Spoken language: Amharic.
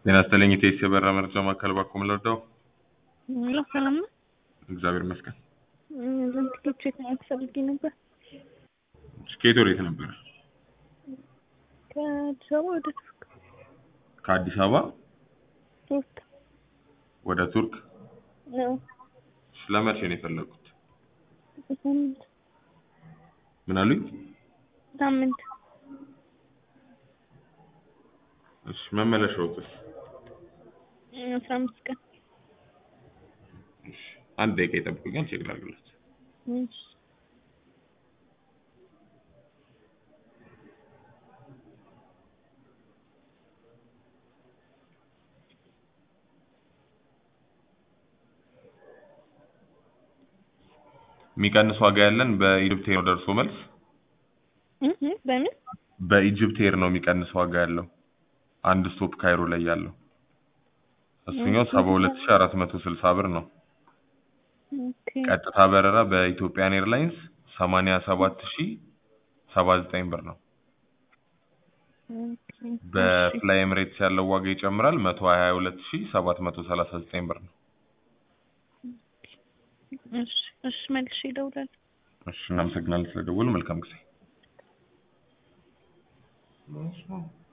ጤና ይስጥልኝ ኢቴስ የበራ መረጃ ማዕከል ባኮ ምለወደው ሄሎ ሰላም ነው። እግዚአብሔር ይመስገን። ዘንድ ቲኬት ቼክ ማድረግ ፈልጌ ነበር። ስኬት ወዴት ነበረ? ከአዲስ አበባ ወደ ቱርክ ከአዲስ አበባ ቱርክ ወደ ቱርክ ነው። ለመቼ ነው የፈለጉት? ሳምንት ምን አሉኝ? ሳምንት እሺ መመለሻውስ? አስራ አምስት ቀን እሺ አንድ ደቂቃ ይጠብቁኛል፣ ቼክ ላድርግለት። እሺ። የሚቀንስ ዋጋ ያለን በኢጅፕት ኤር ነው ደርሶ መልስ እ እ በምን በኢጅፕት ኤር ነው የሚቀንስ ዋጋ ያለው አንድ ስቶፕ ካይሮ ላይ ያለው እሱኛው ሰባ ሁለት ሺህ አራት መቶ ስልሳ ብር ነው። ኦኬ ቀጥታ በረራ በኢትዮጵያን ኤርላይንስ ሰማንያ ሰባት ሺህ ሰባ ዘጠኝ ብር ነው። ኦኬ በፍላይ ኤምሬትስ ያለው ዋጋ ይጨምራል መቶ ሀያ ሁለት ሺህ ሰባት መቶ ሰላሳ ዘጠኝ ብር ነው። እሺ እሺ መልሼ እደውላለሁ። እሺ እናመሰግናለን ስለደወሉ መልካም ጊዜ